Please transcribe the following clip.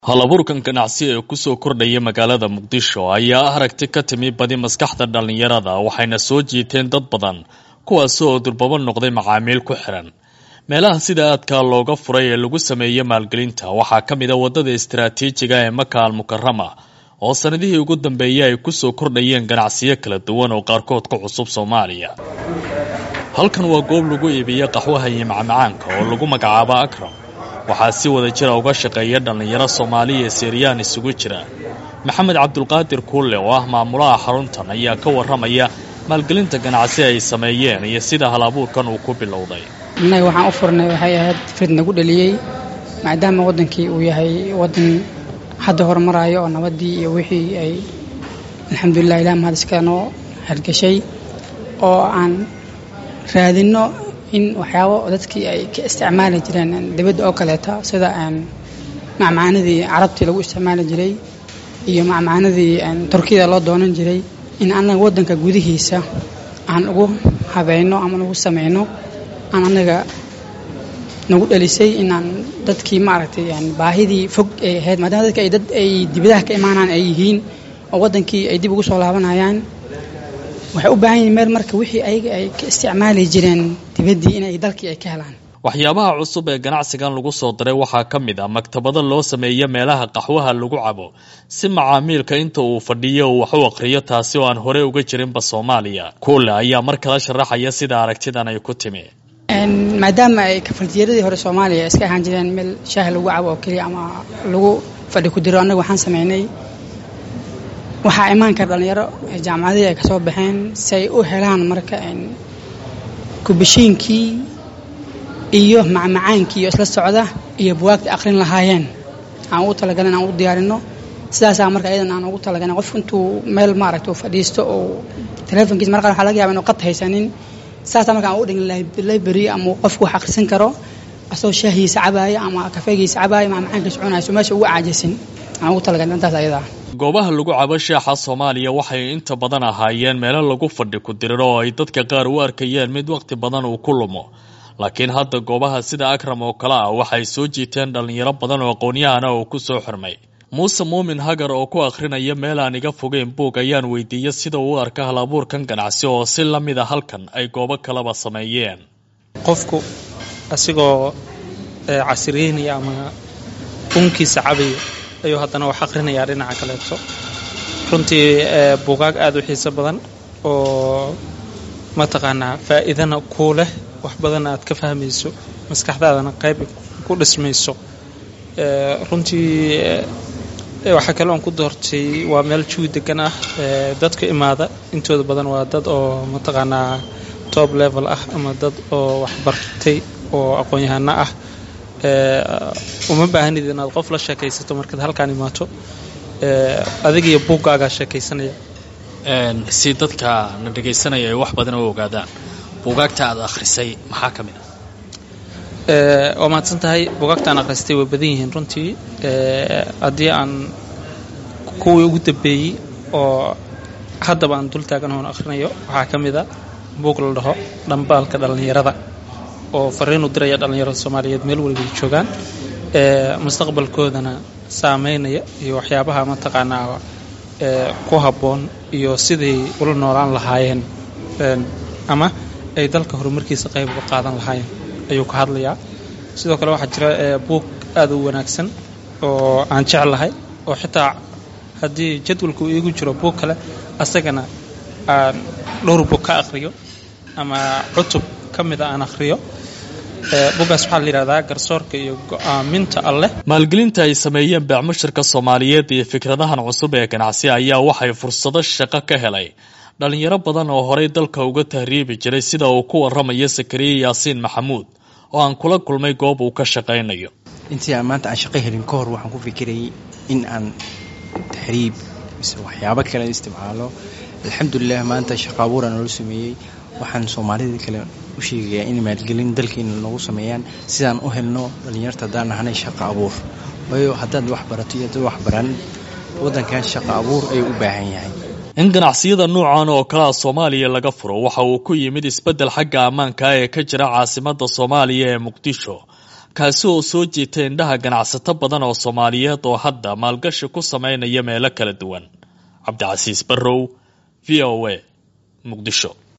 halabuurkan ganacsi ee kusoo kordhaya magaalada muqdisho ayaa ah aragti ka timi badi maskaxda dhallinyarada waxayna soo jiiteen dad badan kuwaasi oo durbabo noqday macaamiil ku xiran meelaha sida aadka looga furay ee lagu sameeyey maalgelinta waxaa ka mid a waddada istaraatiijiga ee maka al mukarama oo sanadihii ugu dambeeyey ay kusoo kordhayeen ganacsiyo kala duwan oo qaarkood ku cusub soomaaliya halkan waa goob lagu iibiyo qaxwaha iyo macmacaanka oo lagu magacaabo akram waxaa si wada jira uga shaqeeya dhallinyaro soomaaliya ee siiriyaan isugu jira maxamed cabdulqaadir kuulle oo ah maamulaha xaruntan ayaa ka warramaya maalgelinta ganacsi ay sameeyeen iyo sida hal abuurkan uu ku bilowday innaga waxaan u furnay waxay ahayd frid nagu dhaliyey maadaama waddankii uu yahay waddan hadda horumaraayo oo nabaddii iyo wixii ay alxamdulilah ilah mahad iska noo hargashay oo aan raadinno in waxyaabo dadkii ay ka isticmaali jireen dibadda oo kaleeta sida macmacaanadii carabtii lagu isticmaali jiray iyo macmacaanadii turkiyada loo doonan jiray in annaga waddanka gudihiisa aan ugu habayno ama ugu samayno aan annaga nagu dhalisay inaan dadkii maaragtay baahidii fog ay ahayd maadaama dadka ay dad ay dibadaha ka imaanaan ay yihiin oo waddankii ay dib ugu soo laabanayaan waxay u baahan yihin meel marka wixii ayaga ay ka isticmaali jireen dibaddii inay dalkii ay ka helaan waxyaabaha cusub ee ganacsigan lagu soo daray waxaa ka mid ah maktabado loo sameeya meelaha qaxwaha lagu cabo si macaamiilka inta uu fadhiyo uu wax u aqhriyo taasi oo aan horey uga jirinba soomaaliya kuule ayaa mar kala sharaxaya sida aragtidan ay ku timi maadaama ay kafaltiyaradii hore soomaaliya iska ahaan jireen meel shaah lagu cabo oo keliya ama lagu fadhi ku diro annaga waxaan sameynay waxaa imaan kara dhallinyaro jaamacadihii ay ka soo baxeen si ay u helaan marka kubashiinkii iyo macmacaankii iyo isla socda iyo buwaagta aqrin lahaayeen aan ugu talagalin aan u diyaarino sidaasaa marka ayadan aan ugu talagalin qof intuu meel maaragta uu fadhiisto oo telefonkiisa mar qaar waxaa laga yaba inu qad haysanin sidaasaa marka aan ugu dhigin library ama qofku wax akhrisan karo asagoo shaahiisa cabaaya ama kafeegiisa cabaaya macmacaankiisa cunayso meesha ugu caajisin aan ugu talagalin intaas ayadaa goobaha lagu cabo sheexa soomaaliya waxay inta badan ahaayeen meelo lagu fadhi ku diriro oo ay dadka qaar u arkayeen mid wakhti badan uu ku lumo laakiin hadda goobaha sida akram oo kale ah waxay soo jiiteen dhallinyaro badan oo aqoon-yahana oo ku soo xirmay muuse muumin hagar oo ku akhrinaya meel aan iga fogeyn buug ayaan weydiiyey sida uu u arka hal abuurkan ganacsi oo si la mid a halkan ay goobo kaleba sameeyeen qofku asigoo casriyeynaya ama unkiisa cabaya ayuu haddana wax akhrinayaa dhinaca kaleeto runtii buugaag aada u xiiso badan oo mataqaanaa faa'iidana kuu leh wax badanna aad ka fahmayso maskaxdaadana qayb ku dhismayso runtii waxaa kale oon ku doortay waa meel juwi degan ah dadka imaada intooda badan waa dad oo mataqaanaa top level ah ama dad oo waxbartay oo aqoon-yahano ah uma baahanid inaad qof la sheekaysato markaad halkaan imaato adigiyo buuggaagaa sheekaysanaya si dadka na dhegaysanaya ay wax badan u ogaadaan buugaagta aad akhrisay maxaa ka mid ah waa mahadsan tahay buugaagtaan akhristay way badan yihiin runtii haddii aan kuwii ugu dambeeyey oo haddaba aan dul taagan oon akhrinayo waxaa ka mid a buug la dhaho dhambaalka dhallinyarada oo fariin u diraya dhallinyarada soomaaliyeed meel walibay joogaan mustaqbalkoodana saameynaya iyo waxyaabaha mataqaanaa ku habboon iyo siday ula noolaan lahaayeen ama ay dalka horumarkiisa qayb uga qaadan lahaayeen ayuu ka hadlayaa sidoo kale waxaa jira buug aada u wanaagsan oo aan jeclahay oo xitaa haddii jadwalka uu iigu jiro buug kale asagana aan dhowr buug ka akhriyo ama cutub ka mida aan akhriyo buuggaas waxaa la yidhahdaa garsoorka iyo go-aaminta alleh maalgelinta ay sameeyeen beecmushirka soomaaliyeed iyo fikradahan cusub ee ganacsi ayaa waxay fursado shaqo ka helay dhallinyaro badan oo horey dalka uga tahriibi jiray sida uu ku warramayo sakariye yaasiin maxamuud oo aan kula kulmay goob uu ka shaqaynayo intii aan maanta aan shaqo helin ka hor waxaan ku fikirayay in aan tahriib mise waxyaabo kale isticmaalo alxamdulilah maanta shaqo abuuraan noola sameeyey waxaan soomaalida kale u sheegayaa in maalgelin dalkeena noogu sameeyaan sidaan u helno dhallinyarta haddaan nahanay shaqo abuur waayo haddaad wax barato iyo dad wax baran waddankan shaqo abuur ayuu u baahan yahay in ganacsiyada nuucan oo kalea soomaaliya laga furo waxa uu ku yimid isbeddel xagga ammaanka ee ka jira caasimadda soomaaliya ee muqdisho kaasi oo soo jiitay indhaha ganacsato badan oo soomaaliyeed oo hadda maalgashi ku sameynaya meelo kala duwan cabdicasiis barrow v o a muqdisho